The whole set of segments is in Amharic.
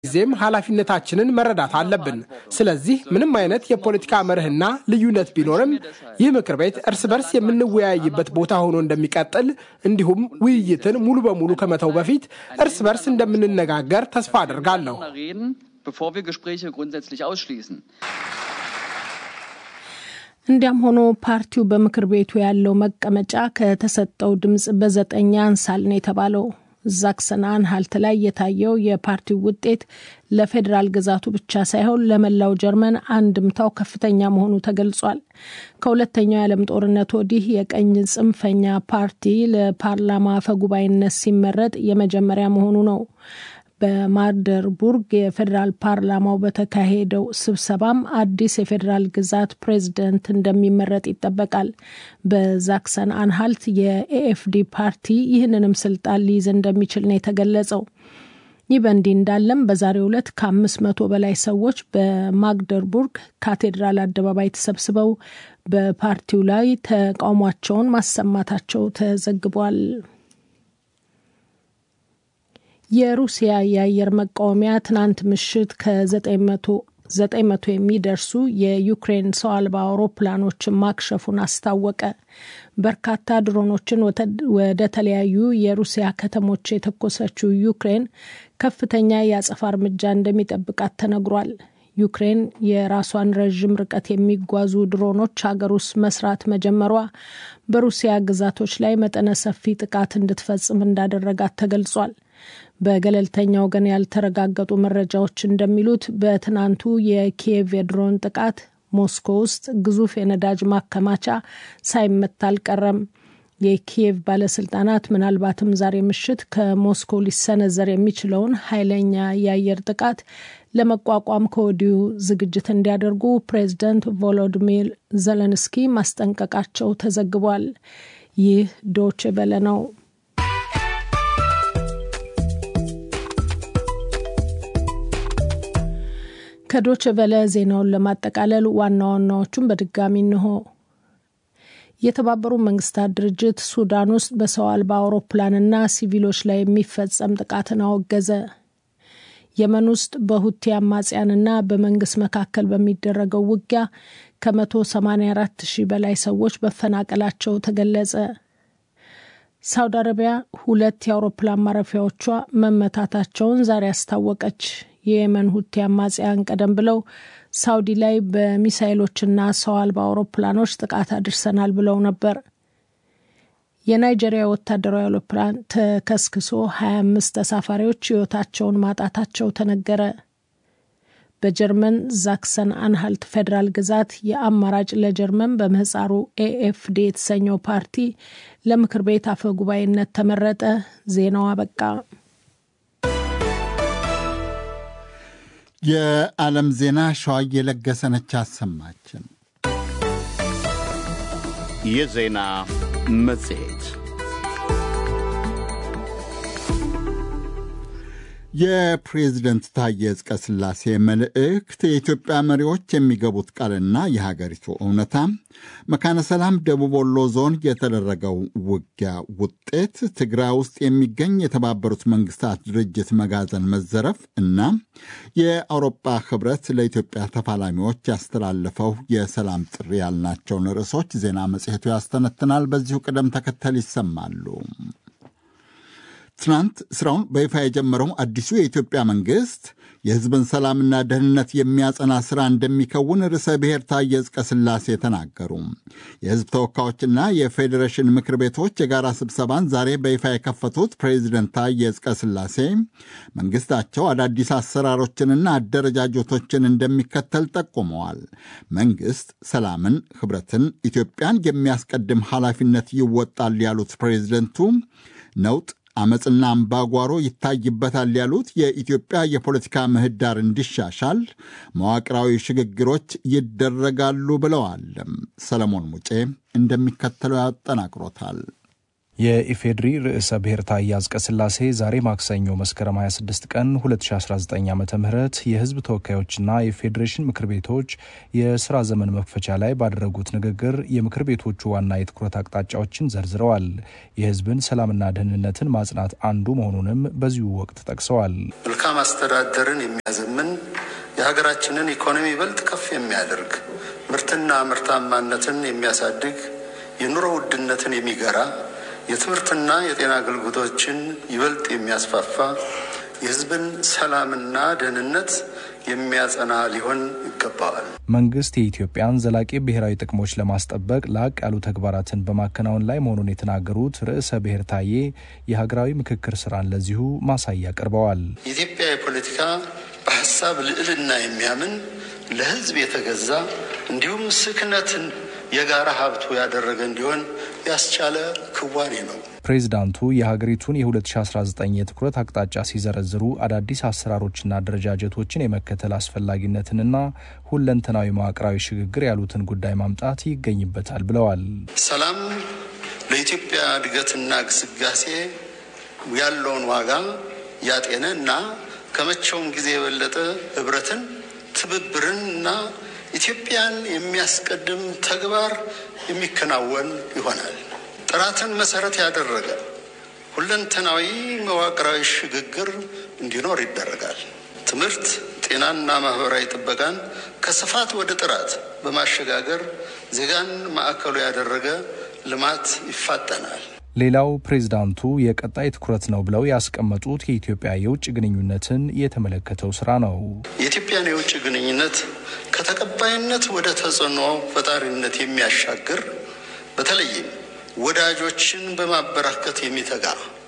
ጊዜም ኃላፊነታችንን መረዳት አለብን። ስለዚህ ምንም አይነት የፖለቲካ መርህና ልዩነት ቢኖርም ይህ ምክር ቤት እርስ በርስ የምንወያይበት ቦታ ሆኖ እንደሚቀጥል እንዲሁም ውይይትን ሙሉ በሙሉ ከመተው በፊት እርስ በርስ እንደምንነጋገር ተስፋ አድርጋለሁ። እንዲያም ሆኖ ፓርቲው በምክር ቤቱ ያለው መቀመጫ ከተሰጠው ድምፅ በዘጠኝ ያንሳል ነው የተባለው። ዛክሰን አንሃልት ላይ የታየው የፓርቲው ውጤት ለፌዴራል ግዛቱ ብቻ ሳይሆን ለመላው ጀርመን አንድምታው ከፍተኛ መሆኑ ተገልጿል። ከሁለተኛው የዓለም ጦርነት ወዲህ የቀኝ ጽንፈኛ ፓርቲ ለፓርላማ አፈጉባኤነት ሲመረጥ የመጀመሪያ መሆኑ ነው። በማርደርቡርግ የፌዴራል ፓርላማው በተካሄደው ስብሰባም አዲስ የፌዴራል ግዛት ፕሬዝደንት እንደሚመረጥ ይጠበቃል። በዛክሰን አንሃልት የኤኤፍዲ ፓርቲ ይህንንም ስልጣን ሊይዝ እንደሚችል ነው የተገለጸው። ይህ በእንዲህ እንዳለም በዛሬው ዕለት ከአምስት መቶ በላይ ሰዎች በማግደርቡርግ ካቴድራል አደባባይ ተሰብስበው በፓርቲው ላይ ተቃውሟቸውን ማሰማታቸው ተዘግቧል። የሩሲያ የአየር መቃወሚያ ትናንት ምሽት ከዘጠኝ መቶ የሚደርሱ የዩክሬን ሰው አልባ አውሮፕላኖችን ማክሸፉን አስታወቀ። በርካታ ድሮኖችን ወደ ተለያዩ የሩሲያ ከተሞች የተኮሰችው ዩክሬን ከፍተኛ የአጸፋ እርምጃ እንደሚጠብቃት ተነግሯል። ዩክሬን የራሷን ረዥም ርቀት የሚጓዙ ድሮኖች ሀገር ውስጥ መስራት መጀመሯ በሩሲያ ግዛቶች ላይ መጠነ ሰፊ ጥቃት እንድትፈጽም እንዳደረጋት ተገልጿል። በገለልተኛ ወገን ያልተረጋገጡ መረጃዎች እንደሚሉት በትናንቱ የኪየቭ የድሮን ጥቃት ሞስኮ ውስጥ ግዙፍ የነዳጅ ማከማቻ ሳይመታ አልቀረም። የኪየቭ ባለስልጣናት ምናልባትም ዛሬ ምሽት ከሞስኮ ሊሰነዘር የሚችለውን ኃይለኛ የአየር ጥቃት ለመቋቋም ከወዲሁ ዝግጅት እንዲያደርጉ ፕሬዝደንት ቮሎዲሚር ዘለንስኪ ማስጠንቀቃቸው ተዘግቧል። ይህ ዶች ቬለ ነው። ከዶች ቬለ ዜናውን ለማጠቃለል ዋና ዋናዎቹን በድጋሚ እንሆ። የተባበሩት መንግስታት ድርጅት ሱዳን ውስጥ በሰው አልባ አውሮፕላንና ሲቪሎች ላይ የሚፈጸም ጥቃትን አወገዘ። የመን ውስጥ በሁቲ አማጽያንና በመንግስት መካከል በሚደረገው ውጊያ ከ184 ሺህ በላይ ሰዎች መፈናቀላቸው ተገለጸ። ሳውዲ አረቢያ ሁለት የአውሮፕላን ማረፊያዎቿ መመታታቸውን ዛሬ አስታወቀች። የየመን ሁቲ አማጽያን ቀደም ብለው ሳውዲ ላይ በሚሳይሎችና ሰው አልባ አውሮፕላኖች ጥቃት አድርሰናል ብለው ነበር። የናይጄሪያ ወታደራዊ አውሮፕላን ተከስክሶ 25 ተሳፋሪዎች ሕይወታቸውን ማጣታቸው ተነገረ። በጀርመን ዛክሰን አንሃልት ፌዴራል ግዛት የአማራጭ ለጀርመን በምህፃሩ ኤኤፍዲ የተሰኘው ፓርቲ ለምክር ቤት አፈ ጉባኤነት ተመረጠ። ዜናው አበቃ። የዓለም ዜና ሸዋ የለገሰነች አሰማችን። የዜና መጽሔት የፕሬዝደንት ታዬ አጽቀሥላሴ መልእክት፣ የኢትዮጵያ መሪዎች የሚገቡት ቃልና የሀገሪቱ እውነታ፣ መካነ ሰላም ደቡብ ወሎ ዞን የተደረገው ውጊያ ውጤት፣ ትግራይ ውስጥ የሚገኝ የተባበሩት መንግስታት ድርጅት መጋዘን መዘረፍ እና የአውሮፓ ህብረት ለኢትዮጵያ ተፋላሚዎች ያስተላለፈው የሰላም ጥሪ ያልናቸውን ርዕሶች ዜና መጽሔቱ ያስተነትናል። በዚሁ ቅደም ተከተል ይሰማሉ። ትናንት ስራውን በይፋ የጀመረው አዲሱ የኢትዮጵያ መንግስት የህዝብን ሰላምና ደህንነት የሚያጸና ስራ እንደሚከውን ርዕሰ ብሔር ታዬ አጽቀሥላሴ ተናገሩ። የህዝብ ተወካዮችና የፌዴሬሽን ምክር ቤቶች የጋራ ስብሰባን ዛሬ በይፋ የከፈቱት ፕሬዚደንት ታዬ አጽቀሥላሴ መንግስታቸው አዳዲስ አሰራሮችንና አደረጃጀቶችን እንደሚከተል ጠቁመዋል። መንግስት ሰላምን፣ ህብረትን፣ ኢትዮጵያን የሚያስቀድም ኃላፊነት ይወጣል ያሉት ፕሬዚደንቱ ነውጥ አመፅና አምባጓሮ ይታይበታል ያሉት የኢትዮጵያ የፖለቲካ ምህዳር እንዲሻሻል መዋቅራዊ ሽግግሮች ይደረጋሉ ብለዋል። ሰለሞን ሙጬ እንደሚከተለው ያጠናቅሮታል። የኢፌዴሪ ርዕሰ ብሔር ታዬ አጽቀሥላሴ ዛሬ ማክሰኞ መስከረም 26 ቀን 2019 ዓ ም የህዝብ ተወካዮችና የፌዴሬሽን ምክር ቤቶች የስራ ዘመን መክፈቻ ላይ ባደረጉት ንግግር የምክር ቤቶቹ ዋና የትኩረት አቅጣጫዎችን ዘርዝረዋል። የህዝብን ሰላምና ደህንነትን ማጽናት አንዱ መሆኑንም በዚሁ ወቅት ጠቅሰዋል። መልካም አስተዳደርን የሚያዘምን የሀገራችንን ኢኮኖሚ ይበልጥ ከፍ የሚያደርግ ምርትና ምርታማነትን የሚያሳድግ የኑሮ ውድነትን የሚገራ የትምህርትና የጤና አገልግሎቶችን ይበልጥ የሚያስፋፋ የህዝብን ሰላምና ደህንነት የሚያጸና ሊሆን ይገባዋል። መንግስት የኢትዮጵያን ዘላቂ ብሔራዊ ጥቅሞች ለማስጠበቅ ላቅ ያሉ ተግባራትን በማከናወን ላይ መሆኑን የተናገሩት ርዕሰ ብሔር ታዬ የሀገራዊ ምክክር ስራን ለዚሁ ማሳያ አቅርበዋል። የኢትዮጵያ የፖለቲካ በሀሳብ ልዕልና የሚያምን ለህዝብ የተገዛ እንዲሁም ስክነትን የጋራ ሀብቱ ያደረገ እንዲሆን ያስቻለ ክዋኔ ነው። ፕሬዚዳንቱ የሀገሪቱን የ2019 የትኩረት አቅጣጫ ሲዘረዝሩ አዳዲስ አሰራሮችና አደረጃጀቶችን የመከተል አስፈላጊነትንና ሁለንተናዊ መዋቅራዊ ሽግግር ያሉትን ጉዳይ ማምጣት ይገኝበታል ብለዋል። ሰላም ለኢትዮጵያ እድገትና ግስጋሴ ያለውን ዋጋ ያጤነ እና ከመቼውም ጊዜ የበለጠ ህብረትን፣ ትብብርን እና ኢትዮጵያን የሚያስቀድም ተግባር የሚከናወን ይሆናል። ጥራትን መሰረት ያደረገ ሁለንተናዊ መዋቅራዊ ሽግግር እንዲኖር ይደረጋል። ትምህርት፣ ጤናና ማህበራዊ ጥበቃን ከስፋት ወደ ጥራት በማሸጋገር ዜጋን ማዕከሉ ያደረገ ልማት ይፋጠናል። ሌላው ፕሬዝዳንቱ የቀጣይ ትኩረት ነው ብለው ያስቀመጡት የኢትዮጵያ የውጭ ግንኙነትን የተመለከተው ስራ ነው። የኢትዮጵያን የውጭ ግንኙነት ከተቀባይነት ወደ ተጽዕኖ ፈጣሪነት የሚያሻግር በተለይም ወዳጆችን በማበራከት የሚተጋ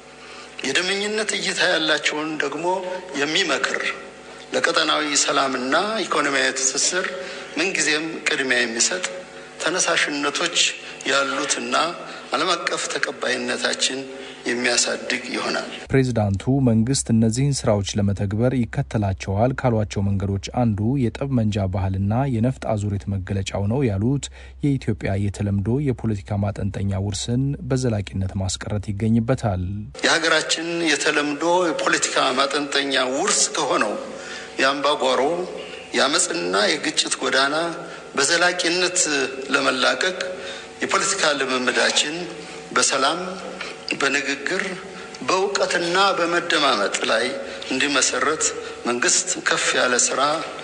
የደመኝነት እይታ ያላቸውን ደግሞ የሚመክር ለቀጠናዊ ሰላምና ኢኮኖሚያዊ ትስስር ምንጊዜም ቅድሚያ የሚሰጥ ተነሳሽነቶች ያሉትና ዓለም አቀፍ ተቀባይነታችን የሚያሳድግ ይሆናል። ፕሬዚዳንቱ መንግስት እነዚህን ስራዎች ለመተግበር ይከተላቸዋል ካሏቸው መንገዶች አንዱ የጠብ መንጃ ባህልና የነፍጥ አዙሪት መገለጫው ነው ያሉት የኢትዮጵያ የተለምዶ የፖለቲካ ማጠንጠኛ ውርስን በዘላቂነት ማስቀረት ይገኝበታል። የሀገራችን የተለምዶ የፖለቲካ ማጠንጠኛ ውርስ ከሆነው የአምባጓሮ የአመፅና የግጭት ጎዳና በዘላቂነት ለመላቀቅ የፖለቲካ ልምምዳችን በሰላም በንግግር በእውቀትና በመደማመጥ ላይ እንዲመሰረት መንግስት ከፍ ያለ ስራ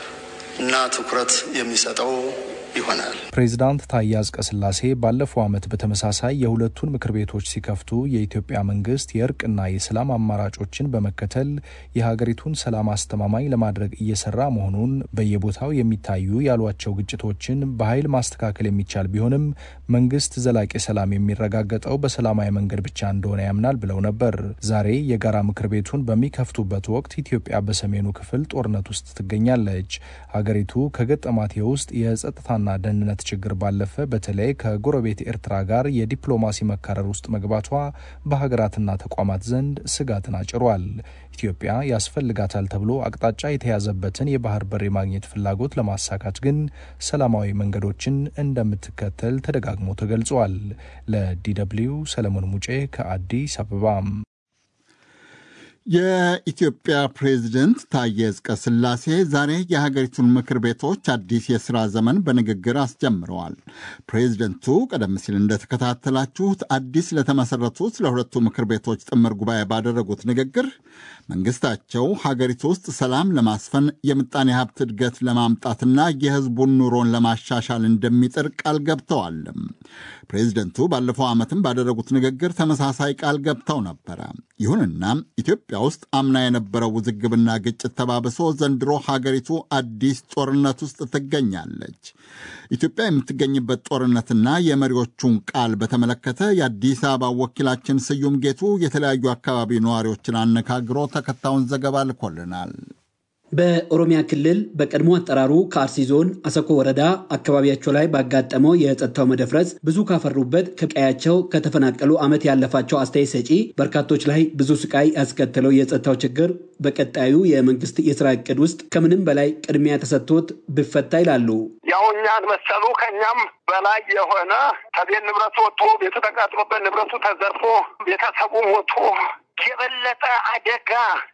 እና ትኩረት የሚሰጠው ይሆናል። ፕሬዚዳንት ታዬ አጽቀሥላሴ ባለፈው ዓመት በተመሳሳይ የሁለቱን ምክር ቤቶች ሲከፍቱ የኢትዮጵያ መንግስት የእርቅና የሰላም አማራጮችን በመከተል የሀገሪቱን ሰላም አስተማማኝ ለማድረግ እየሰራ መሆኑን በየቦታው የሚታዩ ያሏቸው ግጭቶችን በኃይል ማስተካከል የሚቻል ቢሆንም መንግስት ዘላቂ ሰላም የሚረጋገጠው በሰላማዊ መንገድ ብቻ እንደሆነ ያምናል ብለው ነበር። ዛሬ የጋራ ምክር ቤቱን በሚከፍቱበት ወቅት ኢትዮጵያ በሰሜኑ ክፍል ጦርነት ውስጥ ትገኛለች። ሀገሪቱ ከገጠማት የውስጥ የጸጥታ ና ደህንነት ችግር ባለፈ በተለይ ከጎረቤት ኤርትራ ጋር የዲፕሎማሲ መካረር ውስጥ መግባቷ በሀገራትና ተቋማት ዘንድ ስጋትን አጭሯል። ኢትዮጵያ ያስፈልጋታል ተብሎ አቅጣጫ የተያዘበትን የባህር በር የማግኘት ፍላጎት ለማሳካት ግን ሰላማዊ መንገዶችን እንደምትከተል ተደጋግሞ ተገልጿል። ለዲደብልዩ ሰለሞን ሙጬ ከአዲስ አበባ። የኢትዮጵያ ፕሬዝደንት ታዬ አጽቀሥላሴ ዛሬ የሀገሪቱን ምክር ቤቶች አዲስ የሥራ ዘመን በንግግር አስጀምረዋል። ፕሬዝደንቱ ቀደም ሲል እንደተከታተላችሁት አዲስ ለተመሠረቱት ለሁለቱ ምክር ቤቶች ጥምር ጉባኤ ባደረጉት ንግግር መንግሥታቸው ሀገሪቱ ውስጥ ሰላም ለማስፈን የምጣኔ ሀብት እድገት ለማምጣትና የሕዝቡን ኑሮን ለማሻሻል እንደሚጥር ቃል ገብተዋል። ፕሬዝደንቱ ባለፈው ዓመትም ባደረጉት ንግግር ተመሳሳይ ቃል ገብተው ነበረ። ይሁንና ኢትዮጵያ ውስጥ አምና የነበረው ውዝግብና ግጭት ተባብሶ ዘንድሮ ሀገሪቱ አዲስ ጦርነት ውስጥ ትገኛለች። ኢትዮጵያ የምትገኝበት ጦርነትና የመሪዎቹን ቃል በተመለከተ የአዲስ አበባ ወኪላችን ስዩም ጌቱ የተለያዩ አካባቢ ነዋሪዎችን አነጋግሮ ተከታዩን ዘገባ ልኮልናል። በኦሮሚያ ክልል በቀድሞ አጠራሩ ከአርሲ ዞን አሰኮ ወረዳ አካባቢያቸው ላይ ባጋጠመው የጸጥታው መደፍረስ ብዙ ካፈሩበት ከቀያቸው ከተፈናቀሉ ዓመት ያለፋቸው አስተያየት ሰጪ በርካቶች ላይ ብዙ ስቃይ ያስከተለው የጸጥታው ችግር በቀጣዩ የመንግስት የስራ እቅድ ውስጥ ከምንም በላይ ቅድሚያ ተሰጥቶት ብፈታ ይላሉ። ያው እኛን መሰሉ ከኛም በላይ የሆነ ከቤት ንብረቱ ወጥቶ ቤቱ ተቃጥሎበት ንብረቱ ተዘርፎ ቤተሰቡ ሞቶ የበለጠ አደጋ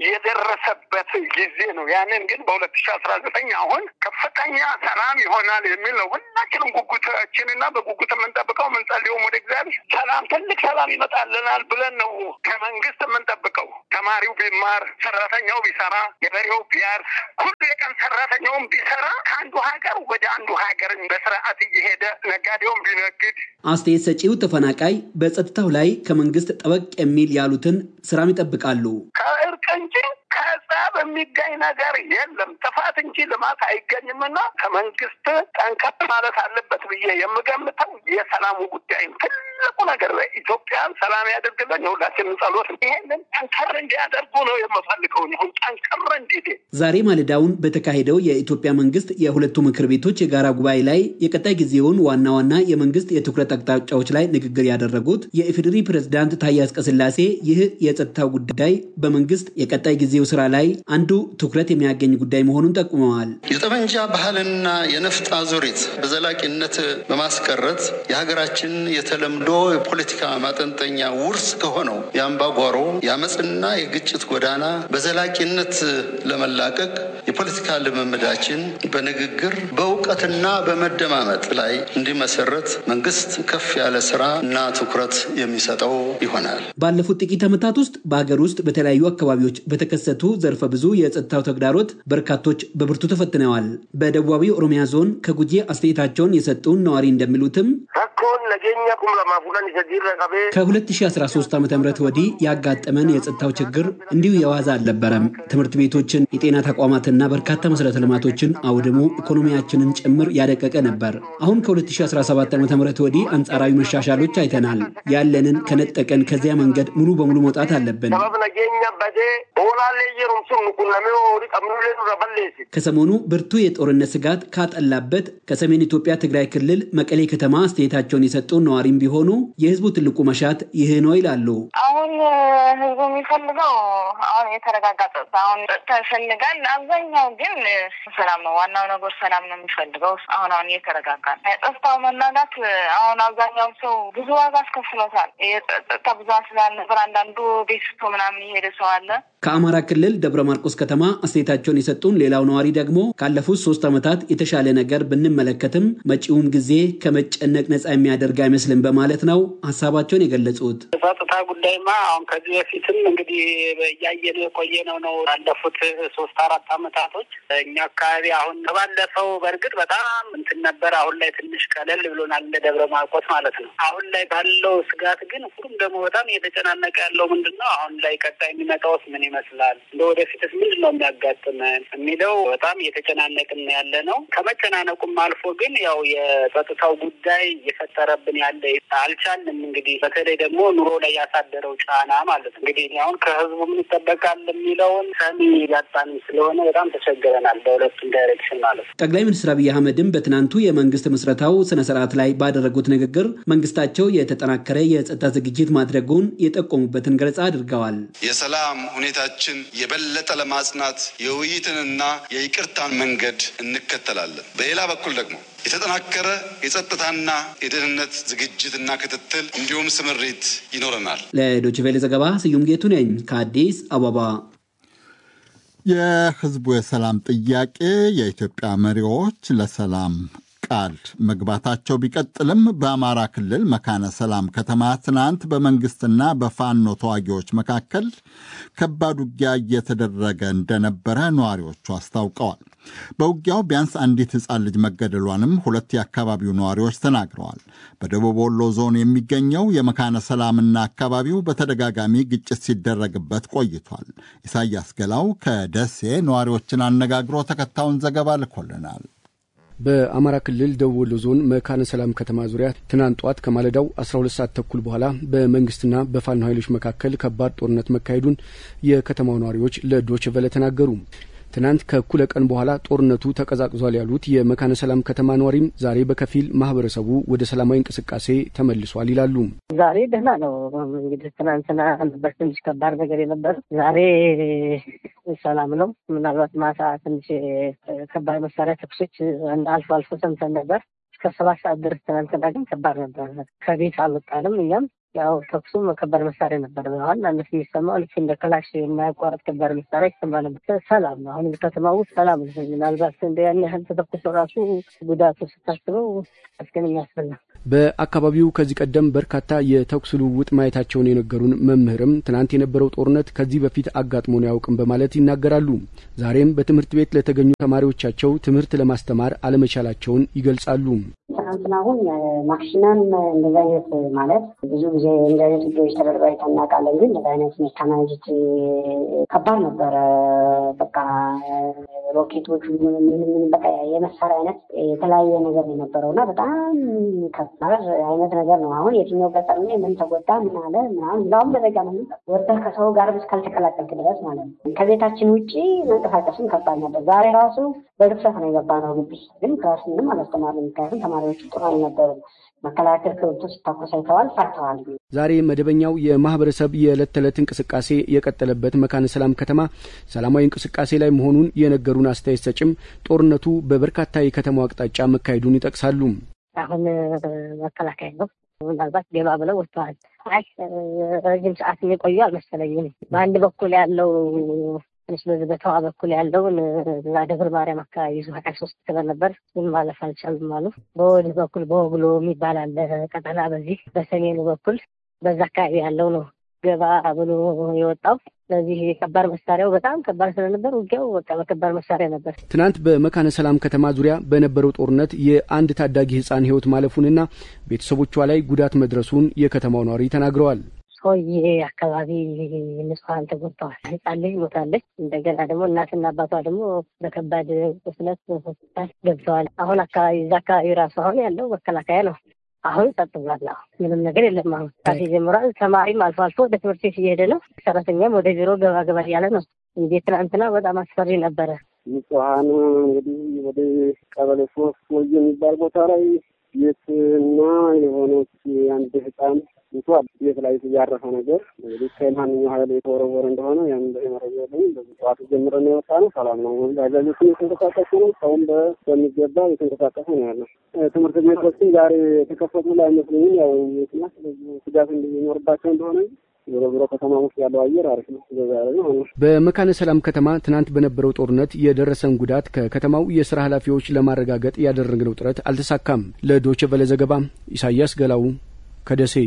የደረሰበት ጊዜ ነው። ያንን ግን በሁለት ሺ አስራ ዘጠኝ አሁን ከፍተኛ ሰላም ይሆናል የሚል ነው ሁላችንም ጉጉታችንና በጉጉት የምንጠብቀው የምንጸልየውም ወደ እግዚአብሔር ሰላም፣ ትልቅ ሰላም ይመጣልናል ብለን ነው ከመንግስት የምንጠብቀው። ተማሪው ቢማር፣ ሰራተኛው ቢሰራ፣ ገበሬው ቢያርስ፣ ሁሉ የቀን ሰራተኛውም ቢሰራ ከአንዱ ሀገር ወደ አንዱ ሀገር በስርዓት እየሄደ ነጋዴውም ቢነግድ አስተያየት ሰጪው ተፈናቃይ በጸጥታው ላይ ከመንግስት ጠበቅ የሚል ያሉትን ስራም ይጠብቃሉ። ከእርቅ እንጂ ከጸብ የሚገኝ ነገር የለም። ጥፋት እንጂ ልማት አይገኝምና ከመንግስት ጠንከር ማለት አለበት ብዬ የምገምተው የሰላሙ ጉዳይ ነው። ትልቁ ነገር ኢትዮጵያን ሰላም ያደርግልን የሁላችንም ጸሎት። ይሄንን ጠንከር እንዲያደርጉ ነው የምፈልገው። ሁን ጠንከር እንዲሄድ ዛሬ ማለዳውን በተካሄደው የኢትዮጵያ መንግስት የሁለቱ ምክር ቤቶች የጋራ ጉባኤ ላይ የቀጣይ ጊዜውን ዋና ዋና የመንግስት የትኩረት አቅጣጫዎች ላይ ንግግር ያደረጉት የኢፌዴሪ ፕሬዝዳንት ታዬ አጽቀሥላሴ ይህ የጸጥታው ጉዳይ በመንግስት የቀጣይ ጊዜው ስራ ላይ አንዱ ትኩረት የሚያገኝ ጉዳይ መሆኑን ጠቁመዋል። የጠመንጃ ባህልና የነፍጥ አዙሪት በዘላቂነት በማስቀረት የሀገራችን የተለምዶ የፖለቲካ ማጠንጠኛ ውርስ ከሆነው የአምባጓሮ የአመፅና የግጭት ጎዳና በዘላቂነት ለመላቀቅ የፖለቲካ ልምምዳችን በንግግር በእውቀትና በመደማመጥ ላይ እንዲመሰረት መንግስት ከፍ ያለ ስራ እና ትኩረት የሚሰጠው ይሆናል። ባለፉት ጥቂት ዓመታት ውስጥ በሀገር ውስጥ በተለያዩ አካባቢዎች በተከሰቱ ዘርፈ ብዙ የጸጥታው ተግዳሮት በርካቶች በብርቱ ተፈትነዋል። በደቡባዊ ኦሮሚያ ዞን ከጉጂ አስተያየታቸውን የሰጡን ነዋሪ እንደሚሉትም ከ2013 ዓ ም ወዲህ ያጋጠመን የጸጥታው ችግር እንዲሁ የዋዛ አልነበረም። ትምህርት ቤቶችን፣ የጤና ተቋማትና በርካታ መሰረተ ልማቶችን አውድሞ ኢኮኖሚያችንን ጭምር ያደቀቀ ነበር። አሁን ከ2017 ዓ ም ወዲህ አንጻራዊ መሻሻሎች አይተናል። ያለንን ከነጠቀን ከዚያ መንገድ ሙሉ በሙሉ መውጣት አለብን። ከሰሞኑ ብርቱ የጦርነት ስጋት ካጠላበት ከሰሜን ኢትዮጵያ ትግራይ ክልል መቀሌ ከተማ አስተያየታቸውን የሰጡ ነዋሪም ቢሆኑ የህዝቡ ትልቁ መሻት ይህ ነው ይላሉ። አሁን ህዝቡ የሚፈልገው አሁን የተረጋጋ ጸጥታ አሁን ጸጥታ ይፈልጋል። አብዛኛው ግን ሰላም ነው። ዋናው ነገር ሰላም ነው የሚፈልገው። አሁን አሁን እየተረጋጋ ነው። የጸጥታው መናጋት አሁን አብዛኛው ሰው ብዙ ዋጋ አስከፍሎታል። የጸጥታ ብዛት ስላልነበር አንዳንዱ ቤት ስቶ ምናምን የሄደ ሰው አለ። ከአማራ ክልል ደብረ ማርቆስ ከተማ አስተያየታቸውን የሰጡን ሌላው ነዋሪ ደግሞ ካለፉት ሶስት ዓመታት የተሻለ ነገር ብንመለከትም መጪውም ጊዜ ከመጨነቅ ነፃ የሚያደርግ አይመስልም በማለት ነው ሀሳባቸውን የገለጹት። ጸጥታ ጉዳይማ አሁን ከዚህ በፊትም እንግዲህ እያየን የቆየነው ነው ያለፉት ሶስት አራት ዓመታቶች እኛ አካባቢ አሁን ከባለፈው በእርግጥ በጣም እንትን ነበር። አሁን ላይ ትንሽ ቀለል ብሎናል እንደ ደብረ ማርቆስ ማለት ነው። አሁን ላይ ባለው ስጋት ግን ሁሉም ደግሞ በጣም እየተጨናነቀ ያለው ምንድን ነው አሁን ላይ ቀጣይ የሚመጣውስ ምን ይመስላል እንደ ወደፊትስ ምንድን ነው የሚያጋጥመን የሚለው በጣም እየተጨናነቅን ያለ ነው። ከመጨናነቁም አልፎ ግን ያው የጸጥታው ጉዳይ እየፈጠረብን ያለ አልቻልንም። እንግዲህ በተለይ ደግሞ ኑሮ ላይ ያሳደረው ጫና ማለት ነው። እንግዲህ አሁን ከህዝቡ ምን ይጠበቃል የሚለውን ሰሚ ያጣንም ስለሆነ በጣም ተቸግረናል፣ በሁለቱም ዳይሬክሽን ማለት ነው። ጠቅላይ ሚኒስትር አብይ አህመድም በትናንቱ የመንግስት ምስረታው ስነ ስርዓት ላይ ባደረጉት ንግግር መንግስታቸው የተጠናከረ የጸጥታ ዝግጅት ማድረጉን የጠቆሙበትን ገለጻ አድርገዋል። የሰላም ሁኔታችን የበለጠ ለማጽናት የውይይትንና የይቅርታን መንገድ እንከተላለን። በሌላ በኩል ደግሞ የተጠናከረ የጸጥታና የደህንነት ዝግጅትና ክትትል እንዲሁም ስምሪት ይኖረናል። ለዶይቼ ቬለ ዘገባ ስዩም ጌቱ ነኝ ከአዲስ አበባ። የህዝቡ የሰላም ጥያቄ የኢትዮጵያ መሪዎች ለሰላም ቃል መግባታቸው ቢቀጥልም በአማራ ክልል መካነ ሰላም ከተማ ትናንት በመንግስትና በፋኖ ተዋጊዎች መካከል ከባድ ውጊያ እየተደረገ እንደነበረ ነዋሪዎቹ አስታውቀዋል። በውጊያው ቢያንስ አንዲት ሕፃን ልጅ መገደሏንም ሁለት የአካባቢው ነዋሪዎች ተናግረዋል። በደቡብ ወሎ ዞን የሚገኘው የመካነ ሰላምና አካባቢው በተደጋጋሚ ግጭት ሲደረግበት ቆይቷል። ኢሳያስ ገላው ከደሴ ነዋሪዎችን አነጋግሮ ተከታዩን ዘገባ ልኮልናል። በአማራ ክልል ደቡብ ወሎ ዞን መካነ ሰላም ከተማ ዙሪያ ትናንት ጧት ከማለዳው 12 ሰዓት ተኩል በኋላ በመንግስትና በፋኖ ኃይሎች መካከል ከባድ ጦርነት መካሄዱን የከተማው ነዋሪዎች ለዶይቼ ቬለ ተናገሩ። ትናንት ከእኩለ ቀን በኋላ ጦርነቱ ተቀዛቅዟል ያሉት የመካነ ሰላም ከተማ ነዋሪም ዛሬ በከፊል ማህበረሰቡ ወደ ሰላማዊ እንቅስቃሴ ተመልሷል ይላሉ። ዛሬ ደህና ነው። እንግዲህ ትናንትና ነበር ትንሽ ከባድ ነገር የነበር፣ ዛሬ ሰላም ነው። ምናልባት ማታ ትንሽ ከባድ መሳሪያ ተኩሶች አልፎ አልፎ ሰምተን ነበር እስከ ሰባት ሰዓት ድረስ። ትናንትና ግን ከባድ ነበር። ከቤት አልወጣንም እኛም ያው ተኩሱም ከባድ መሳሪያ ነበር። ዋናነት የሚሰማው ልክ እንደ ክላሽ የማያቋረጥ ከባድ መሳሪያ ይሰማ ነበር። ሰላም ነው። አሁን ከተማ ውስጥ ሰላም ነው። ምናልባት እንደ ያን ያህል ተተኩሶ ራሱ ጉዳቱ ስታስበው አስገን የሚያስፈላ በአካባቢው ከዚህ ቀደም በርካታ የተኩስ ልውውጥ ማየታቸውን የነገሩን መምህርም ትናንት የነበረው ጦርነት ከዚህ በፊት አጋጥሞን አያውቅም በማለት ይናገራሉ። ዛሬም በትምህርት ቤት ለተገኙ ተማሪዎቻቸው ትምህርት ለማስተማር አለመቻላቸውን ይገልጻሉ። ትናንትና አሁን ማክሲመም እንደዚህ አይነት ማለት ብዙ ጊዜ እንደዚህ አይነት ውጊያዎች ተደርገው አይተን እናውቃለን። ግን እንደዚህ አይነት ሜካናይዝድ ከባድ ነበረ። በቃ ሮኬቶቹ በቃ የመሳሪያ አይነት የተለያየ ነገር የነበረው እና በጣም ከባድ አይነት ነገር ነው። አሁን የትኛው ገጠር ላይ ምን ተጎዳ ምን አለ ምናምን እንዳሁም ደረጃ ነው ወጥተህ ከሰው ጋር እስካልተቀላቀልክ ድረስ ማለት ነው። ከቤታችን ውጭ መንቀሳቀስም ከባድ ነበር። ዛሬ ራሱ በድፍረት ነው የገባ ነው ግቢ ግን ክላስ ምንም አላስተማርም። ምክንያቱም ተማሪዎቹ ጥሩ አልነበሩም። መከላከል ከብቶ ሲታኮስ አይተዋል፣ ፈርተዋል። ዛሬ መደበኛው የማህበረሰብ የዕለት ተዕለት እንቅስቃሴ የቀጠለበት መካነ ሰላም ከተማ ሰላማዊ እንቅስቃሴ ላይ መሆኑን የነገሩን አስተያየት ሰጭም ጦርነቱ በበርካታ የከተማው አቅጣጫ መካሄዱን ይጠቅሳሉ። አሁን መከላከያ ነው ምናልባት ገባ ብለው ወጥተዋል። አይ ረጅም ሰዓት የሚቆዩ አልመሰለኝም። በአንድ በኩል ያለው ትንሽ በዚህ በተዋ በኩል ያለውን እዛ ደብረ ማርያም አካባቢ ይዞ ሀያ ሶስት ክበል ነበር ግን ማለፍ አልቻሉም አሉ። በወዲህ በኩል በወግሎ የሚባል አለ ቀጠና፣ በዚህ በሰሜኑ በኩል በዛ አካባቢ ያለው ነው ገባ ብሎ የወጣው። ስለዚህ የከባድ መሳሪያው በጣም ከባድ ስለነበር ውጊያው በቃ በከባድ መሳሪያ ነበር። ትናንት በመካነ ሰላም ከተማ ዙሪያ በነበረው ጦርነት የአንድ ታዳጊ ሕፃን ሕይወት ማለፉንና ቤተሰቦቿ ላይ ጉዳት መድረሱን የከተማው ነዋሪ ተናግረዋል። ሰውዬ አካባቢ ንጹሐን ተጎድተዋል። ህፃን ልጅ ሞታለች። እንደገና ደግሞ እናትና አባቷ ደግሞ በከባድ ቁስለት ሆስፒታል ገብተዋል። አሁን አካባቢ እዛ አካባቢ ራሱ አሁን ያለው መከላከያ ነው። አሁን ጸጥ ብሏል። አሁን ምንም ነገር የለም። አሁን ቃሴ ጀምሯል። ተማሪም አልፎ አልፎ ወደ ትምህርት ቤት እየሄደ ነው። ሰራተኛም ወደ ቢሮ ገባ ገባ እያለ ነው። እንዴ ትናንትና በጣም አስፈሪ ነበረ። ንጹሐን እንግዲህ ወደ ቀበሌ ሶስት ወይ የሚባል ቦታ ላይ ቤትና የሆነች አንድ ህፃን ሙቷል። ቤት ላይ ያረፈ ነገር እንግዲህ ከማንኛው ሀይል የተወረወረ እንደሆነ ያን መረጃ የለኝም። በዚህ ጠዋት ጀምረን የወጣ ነው። ሰላም ነው። አዛዦችም የተንቀሳቀሱ ነው። ሰውም በሚገባ የተንቀሳቀሰ ነው ያለው። ትምህርት ቤቶችም ዛሬ የተከፈቱ ላይ አይመስለኝም። ያው ምክንያት ስጋት እንዲኖርባቸው እንደሆነ ዞሮ ዞሮ ከተማ ውስጥ ያለው አየር አሪፍ ነው። በመካነ ሰላም ከተማ ትናንት በነበረው ጦርነት የደረሰን ጉዳት ከከተማው የስራ ኃላፊዎች ለማረጋገጥ ያደረግነው ጥረት አልተሳካም። ለዶቼ ቬለ ዘገባ ኢሳያስ ገላው ከደሴ።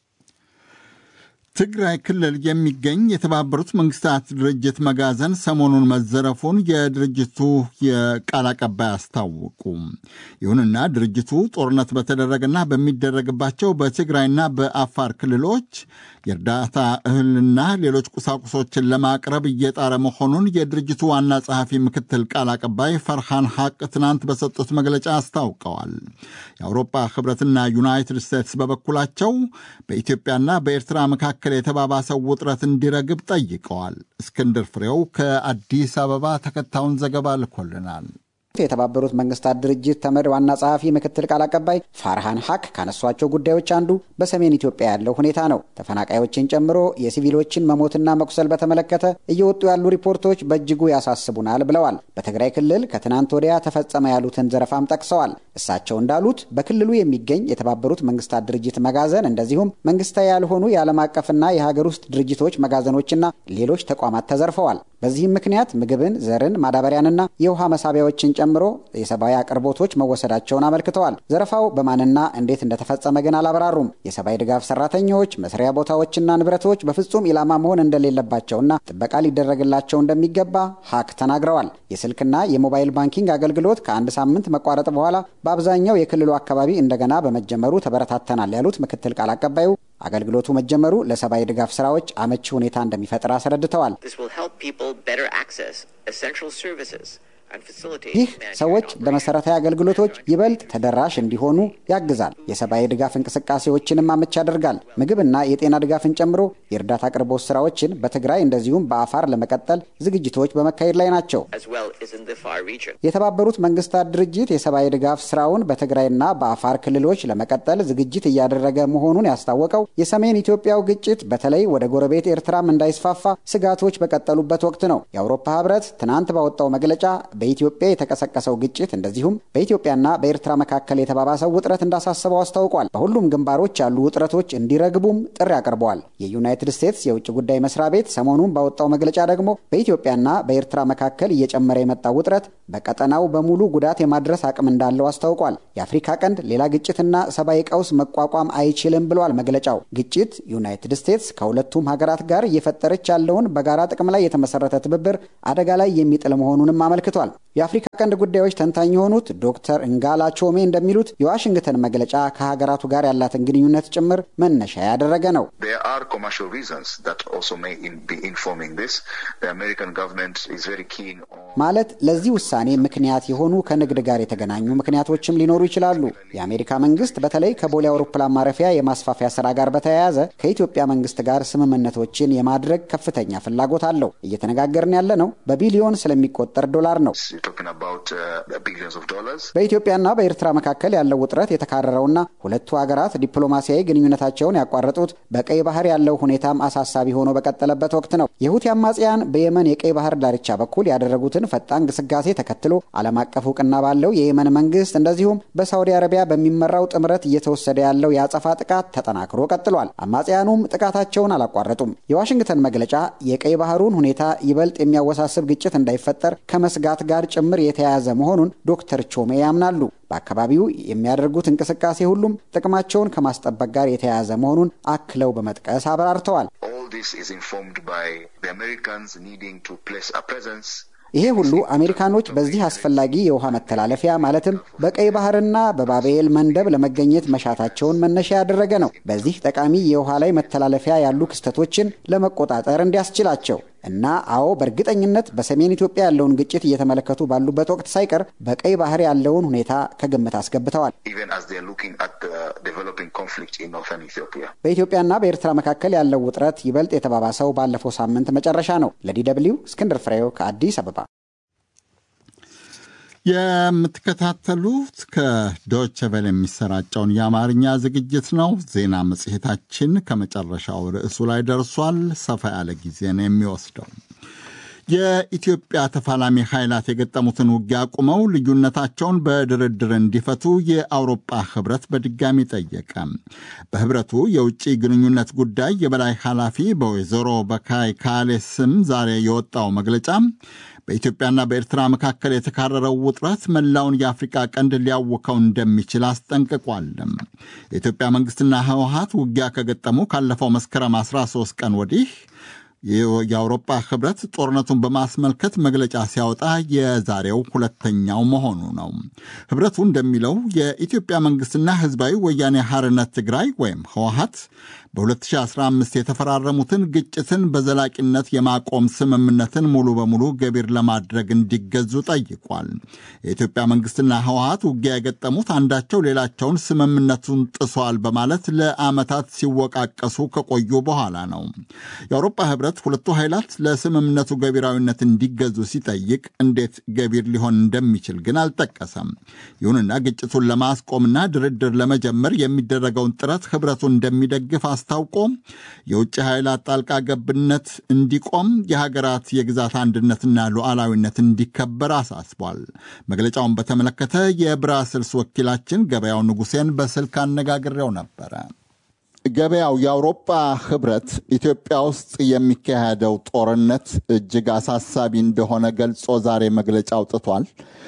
ትግራይ ክልል የሚገኝ የተባበሩት መንግስታት ድርጅት መጋዘን ሰሞኑን መዘረፉን የድርጅቱ የቃል አቀባይ አስታወቁ። ይሁንና ድርጅቱ ጦርነት በተደረገና በሚደረግባቸው በትግራይና በአፋር ክልሎች የእርዳታ እህልና ሌሎች ቁሳቁሶችን ለማቅረብ እየጣረ መሆኑን የድርጅቱ ዋና ጸሐፊ ምክትል ቃል አቀባይ ፈርሃን ሐቅ ትናንት በሰጡት መግለጫ አስታውቀዋል። የአውሮፓ ህብረትና ዩናይትድ ስቴትስ በበኩላቸው በኢትዮጵያና በኤርትራ መካከል የተባባሰው ውጥረት እንዲረግብ ጠይቀዋል። እስክንድር ፍሬው ከአዲስ አበባ ተከታዩን ዘገባ ልኮልናል። የተባበሩት መንግስታት ድርጅት ተመድ ዋና ጸሐፊ ምክትል ቃል አቀባይ ፋርሃን ሀቅ ካነሷቸው ጉዳዮች አንዱ በሰሜን ኢትዮጵያ ያለው ሁኔታ ነው። ተፈናቃዮችን ጨምሮ የሲቪሎችን መሞትና መቁሰል በተመለከተ እየወጡ ያሉ ሪፖርቶች በእጅጉ ያሳስቡናል ብለዋል። በትግራይ ክልል ከትናንት ወዲያ ተፈጸመ ያሉትን ዘረፋም ጠቅሰዋል። እሳቸው እንዳሉት በክልሉ የሚገኝ የተባበሩት መንግስታት ድርጅት መጋዘን እንደዚሁም መንግስታዊ ያልሆኑ የዓለም አቀፍና የሀገር ውስጥ ድርጅቶች መጋዘኖችና ሌሎች ተቋማት ተዘርፈዋል። በዚህም ምክንያት ምግብን፣ ዘርን፣ ማዳበሪያንና የውሃ መሳቢያዎችን ጨምሮ የሰብአዊ አቅርቦቶች መወሰዳቸውን አመልክተዋል። ዘረፋው በማንና እንዴት እንደተፈጸመ ግን አላብራሩም። የሰብአዊ ድጋፍ ሰራተኞች፣ መስሪያ ቦታዎችና ንብረቶች በፍጹም ኢላማ መሆን እንደሌለባቸውና ጥበቃ ሊደረግላቸው እንደሚገባ ሀክ ተናግረዋል። የስልክና የሞባይል ባንኪንግ አገልግሎት ከአንድ ሳምንት መቋረጥ በኋላ በአብዛኛው የክልሉ አካባቢ እንደገና በመጀመሩ ተበረታተናል ያሉት ምክትል ቃል አቀባዩ አገልግሎቱ መጀመሩ ለሰብአዊ ድጋፍ ስራዎች አመቺ ሁኔታ እንደሚፈጥር አስረድተዋል። ይህ ሰዎች ለመሰረታዊ አገልግሎቶች ይበልጥ ተደራሽ እንዲሆኑ ያግዛል። የሰብአዊ ድጋፍ እንቅስቃሴዎችንም አመች ያደርጋል። ምግብና የጤና ድጋፍን ጨምሮ የእርዳታ አቅርቦት ስራዎችን በትግራይ እንደዚሁም በአፋር ለመቀጠል ዝግጅቶች በመካሄድ ላይ ናቸው። የተባበሩት መንግስታት ድርጅት የሰብአዊ ድጋፍ ስራውን በትግራይና በአፋር ክልሎች ለመቀጠል ዝግጅት እያደረገ መሆኑን ያስታወቀው የሰሜን ኢትዮጵያው ግጭት በተለይ ወደ ጎረቤት ኤርትራም እንዳይስፋፋ ስጋቶች በቀጠሉበት ወቅት ነው። የአውሮፓ ህብረት ትናንት ባወጣው መግለጫ በኢትዮጵያ የተቀሰቀሰው ግጭት እንደዚሁም በኢትዮጵያና በኤርትራ መካከል የተባባሰው ውጥረት እንዳሳሰበው አስታውቋል። በሁሉም ግንባሮች ያሉ ውጥረቶች እንዲረግቡም ጥሪ አቅርበዋል። የዩናይትድ ስቴትስ የውጭ ጉዳይ መስሪያ ቤት ሰሞኑን ባወጣው መግለጫ ደግሞ በኢትዮጵያና በኤርትራ መካከል እየጨመረ የመጣው ውጥረት በቀጠናው በሙሉ ጉዳት የማድረስ አቅም እንዳለው አስታውቋል። የአፍሪካ ቀንድ ሌላ ግጭትና ሰብአዊ ቀውስ መቋቋም አይችልም ብሏል መግለጫው። ግጭት ዩናይትድ ስቴትስ ከሁለቱም ሀገራት ጋር እየፈጠረች ያለውን በጋራ ጥቅም ላይ የተመሰረተ ትብብር አደጋ ላይ የሚጥል መሆኑንም አመልክቷል። የአፍሪካ ቀንድ ጉዳዮች ተንታኝ የሆኑት ዶክተር እንጋላ ቾሜ እንደሚሉት የዋሽንግተን መግለጫ ከሀገራቱ ጋር ያላትን ግንኙነት ጭምር መነሻ ያደረገ ነው። ማለት ለዚህ ውሳኔ ምክንያት የሆኑ ከንግድ ጋር የተገናኙ ምክንያቶችም ሊኖሩ ይችላሉ። የአሜሪካ መንግስት በተለይ ከቦሌ አውሮፕላን ማረፊያ የማስፋፊያ ስራ ጋር በተያያዘ ከኢትዮጵያ መንግስት ጋር ስምምነቶችን የማድረግ ከፍተኛ ፍላጎት አለው። እየተነጋገርን ያለ ነው በቢሊዮን ስለሚቆጠር ዶላር ነው። በኢትዮጵያና በኤርትራ መካከል ያለው ውጥረት የተካረረውና ሁለቱ ሀገራት ዲፕሎማሲያዊ ግንኙነታቸውን ያቋረጡት በቀይ ባህር ያለው ሁኔታም አሳሳቢ ሆኖ በቀጠለበት ወቅት ነው። የሁቲ አማጽያን በየመን የቀይ ባህር ዳርቻ በኩል ያደረጉትን ፈጣን ግስጋሴ ተከትሎ ዓለም አቀፍ እውቅና ባለው የየመን መንግስት እንደዚሁም በሳውዲ አረቢያ በሚመራው ጥምረት እየተወሰደ ያለው የአጸፋ ጥቃት ተጠናክሮ ቀጥሏል። አማጽያኑም ጥቃታቸውን አላቋረጡም። የዋሽንግተን መግለጫ የቀይ ባህሩን ሁኔታ ይበልጥ የሚያወሳስብ ግጭት እንዳይፈጠር ከመስጋት ጋር ጭምር የተያያዘ መሆኑን ዶክተር ቾሜ ያምናሉ። በአካባቢው የሚያደርጉት እንቅስቃሴ ሁሉም ጥቅማቸውን ከማስጠበቅ ጋር የተያያዘ መሆኑን አክለው በመጥቀስ አብራርተዋል። ይሄ ሁሉ አሜሪካኖች በዚህ አስፈላጊ የውሃ መተላለፊያ ማለትም በቀይ ባህርና በባቤል መንደብ ለመገኘት መሻታቸውን መነሻ ያደረገ ነው። በዚህ ጠቃሚ የውሃ ላይ መተላለፊያ ያሉ ክስተቶችን ለመቆጣጠር እንዲያስችላቸው እና አዎ በእርግጠኝነት በሰሜን ኢትዮጵያ ያለውን ግጭት እየተመለከቱ ባሉበት ወቅት ሳይቀር በቀይ ባህር ያለውን ሁኔታ ከግምት አስገብተዋል። በኢትዮጵያና በኤርትራ መካከል ያለው ውጥረት ይበልጥ የተባባሰው ባለፈው ሳምንት መጨረሻ ነው። ለዲ ደብልዩ እስክንድር ፍሬው ከአዲስ አበባ። የምትከታተሉት ከዶይቼ ቬለ የሚሰራጨውን የአማርኛ ዝግጅት ነው። ዜና መጽሔታችን ከመጨረሻው ርዕሱ ላይ ደርሷል። ሰፋ ያለ ጊዜ ነው የሚወስደው። የኢትዮጵያ ተፋላሚ ኃይላት የገጠሙትን ውጊያ አቁመው ልዩነታቸውን በድርድር እንዲፈቱ የአውሮፓ ህብረት በድጋሚ ጠየቀ። በህብረቱ የውጭ ግንኙነት ጉዳይ የበላይ ኃላፊ በወይዘሮ በካይ ካሌ ስም ዛሬ የወጣው መግለጫ በኢትዮጵያና በኤርትራ መካከል የተካረረው ውጥረት መላውን የአፍሪቃ ቀንድ ሊያውከው እንደሚችል አስጠንቅቋል። የኢትዮጵያ መንግስትና ህወሀት ውጊያ ከገጠሙ ካለፈው መስከረም 13 ቀን ወዲህ የአውሮፓ ህብረት ጦርነቱን በማስመልከት መግለጫ ሲያወጣ የዛሬው ሁለተኛው መሆኑ ነው። ህብረቱ እንደሚለው የኢትዮጵያ መንግስትና ህዝባዊ ወያኔ ሐርነት ትግራይ ወይም ህወሀት በ2015 የተፈራረሙትን ግጭትን በዘላቂነት የማቆም ስምምነትን ሙሉ በሙሉ ገቢር ለማድረግ እንዲገዙ ጠይቋል። የኢትዮጵያ መንግስትና ህወሀት ውጊያ የገጠሙት አንዳቸው ሌላቸውን ስምምነቱን ጥሷል በማለት ለዓመታት ሲወቃቀሱ ከቆዩ በኋላ ነው። የአውሮፓ ህብረት ሁለቱ ኃይላት ለስምምነቱ ገቢራዊነት እንዲገዙ ሲጠይቅ እንዴት ገቢር ሊሆን እንደሚችል ግን አልጠቀሰም። ይሁንና ግጭቱን ለማስቆምና ድርድር ለመጀመር የሚደረገውን ጥረት ህብረቱ እንደሚደግፍ አስታውቆ የውጭ ኃይላት ጣልቃ ገብነት እንዲቆም የሀገራት የግዛት አንድነትና ሉዓላዊነት እንዲከበር አሳስቧል። መግለጫውን በተመለከተ የብራስልስ ወኪላችን ገበያው ንጉሴን በስልክ አነጋግሬው ነበረ። ገበያው የአውሮፓ ህብረት ኢትዮጵያ ውስጥ የሚካሄደው ጦርነት እጅግ አሳሳቢ እንደሆነ ገልጾ ዛሬ መግለጫ አውጥቷል።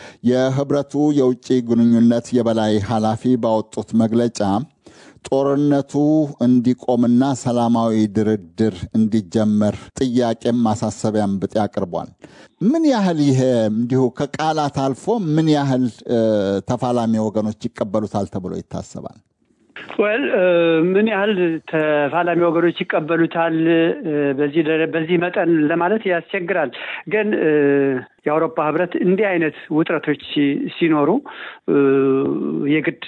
የህብረቱ የውጭ ግንኙነት የበላይ ኃላፊ ባወጡት መግለጫ ጦርነቱ እንዲቆምና ሰላማዊ ድርድር እንዲጀመር ጥያቄም ማሳሰቢያም ብጤ አቅርቧል። ምን ያህል ይሄ እንዲሁ ከቃላት አልፎ ምን ያህል ተፋላሚ ወገኖች ይቀበሉታል ተብሎ ይታሰባል? ወል ምን ያህል ተፋላሚ ወገኖች ይቀበሉታል በዚህ በዚህ መጠን ለማለት ያስቸግራል። ግን የአውሮፓ ህብረት እንዲህ አይነት ውጥረቶች ሲኖሩ የግድ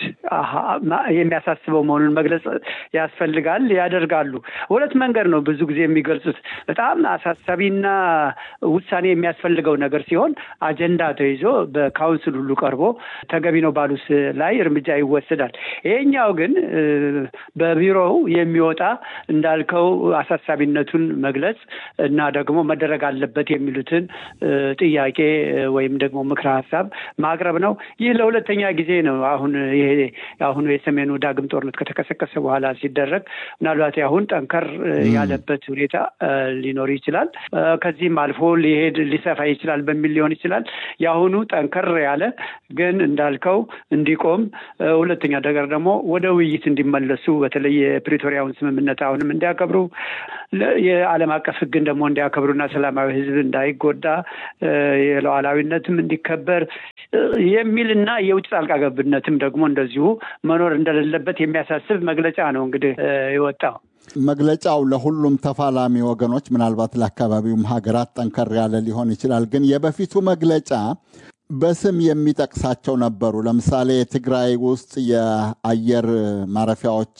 የሚያሳስበው መሆኑን መግለጽ ያስፈልጋል። ያደርጋሉ። ሁለት መንገድ ነው ብዙ ጊዜ የሚገልጹት። በጣም አሳሳቢና ውሳኔ የሚያስፈልገው ነገር ሲሆን አጀንዳ ተይዞ በካውንስል ሁሉ ቀርቦ ተገቢ ነው ባሉት ላይ እርምጃ ይወሰዳል። ይሄኛው ግን በቢሮው የሚወጣ እንዳልከው አሳሳቢነቱን መግለጽ እና ደግሞ መደረግ አለበት የሚሉትን ጥያቄ ወይም ደግሞ ምክረ ሀሳብ ማቅረብ ነው። ይህ ለሁለተኛ ጊዜ ነው። አሁን ይሄ አሁኑ የሰሜኑ ዳግም ጦርነት ከተቀሰቀሰ በኋላ ሲደረግ ምናልባት አሁን ጠንከር ያለበት ሁኔታ ሊኖር ይችላል። ከዚህም አልፎ ሊሄድ ሊሰፋ ይችላል በሚል ሊሆን ይችላል። የአሁኑ ጠንከር ያለ ግን እንዳልከው እንዲቆም፣ ሁለተኛ ነገር ደግሞ ወደ ውይይት እንዲመለሱ በተለይ የፕሪቶሪያውን ስምምነት አሁንም እንዲያከብሩ የዓለም አቀፍ ሕግን ደግሞ እንዲያከብሩና ሰላማዊ ሕዝብ እንዳይጎዳ የሉዓላዊነትም እንዲከበር የሚልና የውጭ ጣልቃ ገብነትም ደግሞ እንደዚሁ መኖር እንደሌለበት የሚያሳስብ መግለጫ ነው እንግዲህ የወጣው። መግለጫው ለሁሉም ተፋላሚ ወገኖች ምናልባት ለአካባቢውም ሀገራት ጠንከር ያለ ሊሆን ይችላል። ግን የበፊቱ መግለጫ በስም የሚጠቅሳቸው ነበሩ። ለምሳሌ ትግራይ ውስጥ የአየር ማረፊያዎች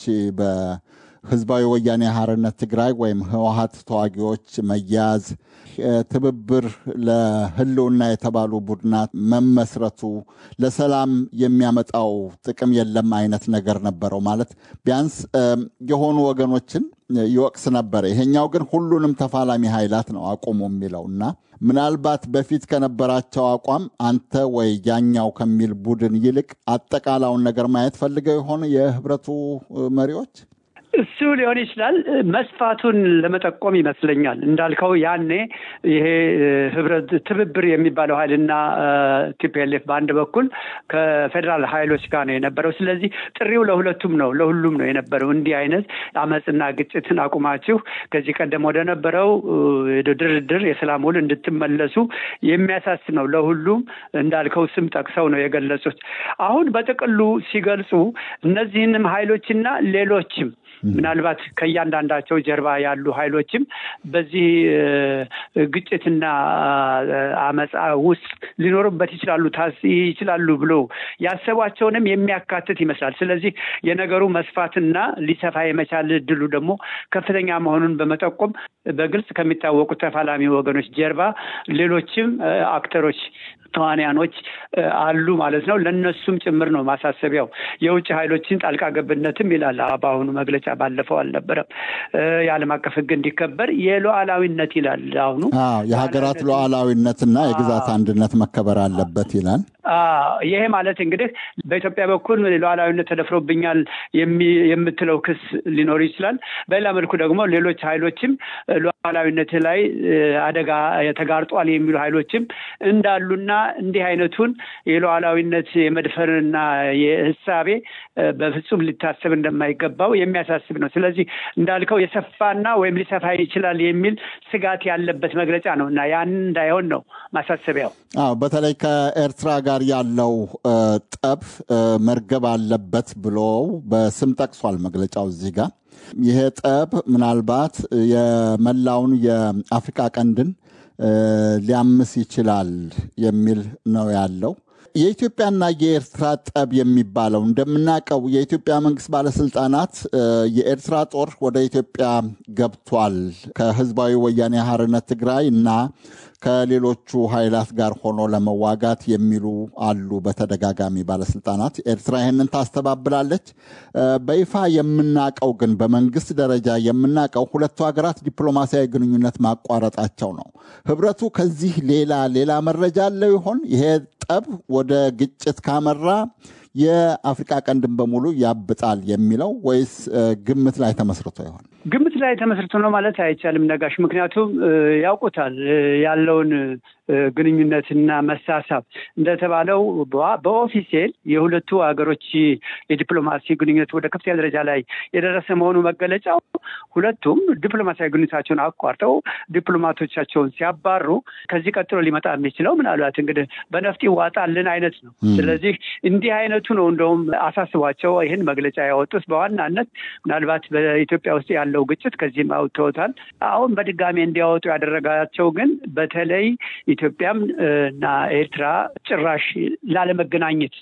በህዝባዊ ወያኔ ሓርነት ትግራይ ወይም ህወሀት ተዋጊዎች መያዝ፣ ትብብር ለህልውና የተባሉ ቡድናት መመስረቱ ለሰላም የሚያመጣው ጥቅም የለም አይነት ነገር ነበረው። ማለት ቢያንስ የሆኑ ወገኖችን ይወቅስ ነበረ። ይሄኛው ግን ሁሉንም ተፋላሚ ኃይላት ነው አቁሙ የሚለው እና ምናልባት በፊት ከነበራቸው አቋም አንተ ወይ ያኛው ከሚል ቡድን ይልቅ አጠቃላውን ነገር ማየት ፈልገው የሆነ የህብረቱ መሪዎች እሱ ሊሆን ይችላል። መስፋቱን ለመጠቆም ይመስለኛል። እንዳልከው ያኔ ይሄ ህብረት ትብብር የሚባለው ኃይልና ቲፒኤልኤፍ በአንድ በኩል ከፌዴራል ኃይሎች ጋር ነው የነበረው። ስለዚህ ጥሪው ለሁለቱም ነው ለሁሉም ነው የነበረው። እንዲህ አይነት አመፅና ግጭትን አቁማችሁ ከዚህ ቀደም ወደ ነበረው ድርድር፣ የሰላም ውል እንድትመለሱ የሚያሳስብ ነው። ለሁሉም እንዳልከው ስም ጠቅሰው ነው የገለጹት። አሁን በጥቅሉ ሲገልጹ እነዚህንም ኃይሎችና ሌሎችም ምናልባት ከእያንዳንዳቸው ጀርባ ያሉ ኃይሎችም በዚህ ግጭትና አመፃ ውስጥ ሊኖሩበት ይችላሉ ይችላሉ ብሎ ያሰቧቸውንም የሚያካትት ይመስላል። ስለዚህ የነገሩ መስፋትና ሊሰፋ የመቻል እድሉ ደግሞ ከፍተኛ መሆኑን በመጠቆም በግልጽ ከሚታወቁት ተፋላሚ ወገኖች ጀርባ ሌሎችም አክተሮች ተዋንያኖች አሉ ማለት ነው። ለእነሱም ጭምር ነው ማሳሰቢያው። የውጭ ኃይሎችን ጣልቃ ገብነትም ይላል በአሁኑ መግለጫ። ባለፈው አልነበረም። የዓለም አቀፍ ሕግ እንዲከበር የሉዓላዊነት ይላል አሁኑ የሀገራት ሉዓላዊነትና የግዛት አንድነት መከበር አለበት ይላል። ይሄ ማለት እንግዲህ በኢትዮጵያ በኩል ሉዓላዊነት ተደፍሮብኛል የምትለው ክስ ሊኖር ይችላል። በሌላ መልኩ ደግሞ ሌሎች ኃይሎችም ሉዓላዊነት ላይ አደጋ ተጋርጧል የሚሉ ኃይሎችም እንዳሉና እንዲህ አይነቱን የሉዓላዊነት የመድፈርና የህሳቤ በፍጹም ሊታሰብ እንደማይገባው የሚያሳስብ ነው። ስለዚህ እንዳልከው የሰፋና ወይም ሊሰፋ ይችላል የሚል ስጋት ያለበት መግለጫ ነው እና ያንን እንዳይሆን ነው ማሳሰቢያው። አዎ በተለይ ከኤርትራ ጋር ያለው ጠብ መርገብ አለበት ብሎ በስም ጠቅሷል መግለጫው እዚህ ጋር። ይሄ ጠብ ምናልባት የመላውን የአፍሪካ ቀንድን ሊያምስ ይችላል የሚል ነው ያለው። የኢትዮጵያና የኤርትራ ጠብ የሚባለው እንደምናውቀው የኢትዮጵያ መንግስት ባለስልጣናት የኤርትራ ጦር ወደ ኢትዮጵያ ገብቷል ከህዝባዊ ወያኔ ሓርነት ትግራይ እና ከሌሎቹ ኃይላት ጋር ሆኖ ለመዋጋት የሚሉ አሉ። በተደጋጋሚ ባለስልጣናት ኤርትራ ይህንን ታስተባብላለች። በይፋ የምናቀው ግን በመንግስት ደረጃ የምናቀው ሁለቱ ሀገራት ዲፕሎማሲያዊ ግንኙነት ማቋረጣቸው ነው። ህብረቱ ከዚህ ሌላ ሌላ መረጃ አለው ይሆን? ይሄ ጠብ ወደ ግጭት ካመራ የአፍሪቃ ቀንድን በሙሉ ያብጣል የሚለው ወይስ ግምት ላይ ተመስርቶ ይሆን? ግምት ላይ ተመስርቶ ነው ማለት አይቻልም ነጋሽ። ምክንያቱም ያውቁታል ያለውን ግንኙነትና መሳሳብ እንደተባለው በኦፊሴል የሁለቱ ሀገሮች የዲፕሎማሲ ግንኙነት ወደ ከፍተኛ ደረጃ ላይ የደረሰ መሆኑ መገለጫው ሁለቱም ዲፕሎማሲያዊ ግንኙነታቸውን አቋርጠው ዲፕሎማቶቻቸውን ሲያባሩ ከዚህ ቀጥሎ ሊመጣ የሚችለው ምናልባት እንግዲህ በነፍጥ ይዋጣልን አይነት ነው። ስለዚህ እንዲህ አይነቱ ሁለቱ ነው እንደውም አሳስቧቸው ይህን መግለጫ ያወጡት። በዋናነት ምናልባት በኢትዮጵያ ውስጥ ያለው ግጭት ከዚህም አውጥተውታል። አሁን በድጋሚ እንዲያወጡ ያደረጋቸው ግን በተለይ ኢትዮጵያም እና ኤርትራ ጭራሽ ላለመገናኘት፣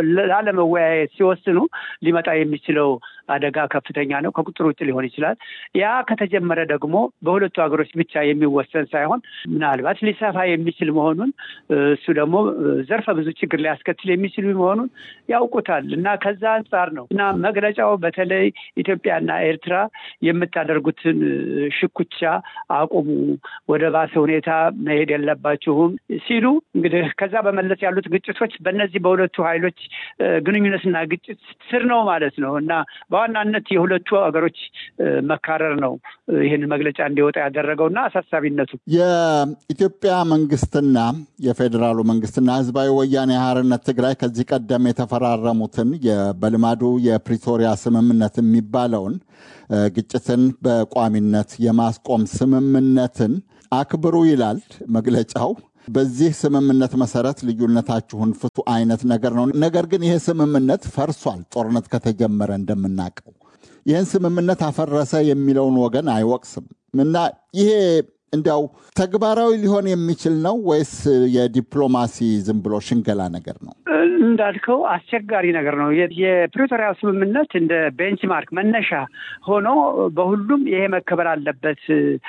ላለመወያየት ሲወስኑ ሊመጣ የሚችለው አደጋ ከፍተኛ ነው። ከቁጥር ውጭ ሊሆን ይችላል። ያ ከተጀመረ ደግሞ በሁለቱ ሀገሮች ብቻ የሚወሰን ሳይሆን ምናልባት ሊሰፋ የሚችል መሆኑን እሱ ደግሞ ዘርፈ ብዙ ችግር ሊያስከትል የሚችል መሆኑን ያውቁታል እና ከዛ አንጻር ነው እና መግለጫው በተለይ ኢትዮጵያና ኤርትራ የምታደርጉትን ሽኩቻ አቁሙ፣ ወደ ባሰ ሁኔታ መሄድ የለባችሁም ሲሉ እንግዲህ ከዛ በመለስ ያሉት ግጭቶች በእነዚህ በሁለቱ ኃይሎች ግንኙነትና ግጭት ስር ነው ማለት ነው እና በዋናነት የሁለቱ ሀገሮች መካረር ነው ይህን መግለጫ እንዲወጣ ያደረገውና አሳሳቢነቱ የኢትዮጵያ መንግስትና የፌዴራሉ መንግስትና ህዝባዊ ወያኔ ሓርነት ትግራይ ከዚህ ቀደም የተፈራረሙትን በልማዱ የፕሪቶሪያ ስምምነት የሚባለውን ግጭትን በቋሚነት የማስቆም ስምምነትን አክብሩ ይላል መግለጫው። በዚህ ስምምነት መሰረት ልዩነታችሁን ፍቱ አይነት ነገር ነው። ነገር ግን ይሄ ስምምነት ፈርሷል። ጦርነት ከተጀመረ እንደምናውቀው ይህን ስምምነት አፈረሰ የሚለውን ወገን አይወቅስም እና ይሄ እንዲያው ተግባራዊ ሊሆን የሚችል ነው ወይስ የዲፕሎማሲ ዝም ብሎ ሽንገላ ነገር ነው? እንዳልከው አስቸጋሪ ነገር ነው። የፕሪቶሪያ ስምምነት እንደ ቤንችማርክ መነሻ ሆኖ በሁሉም ይሄ መከበር አለበት፣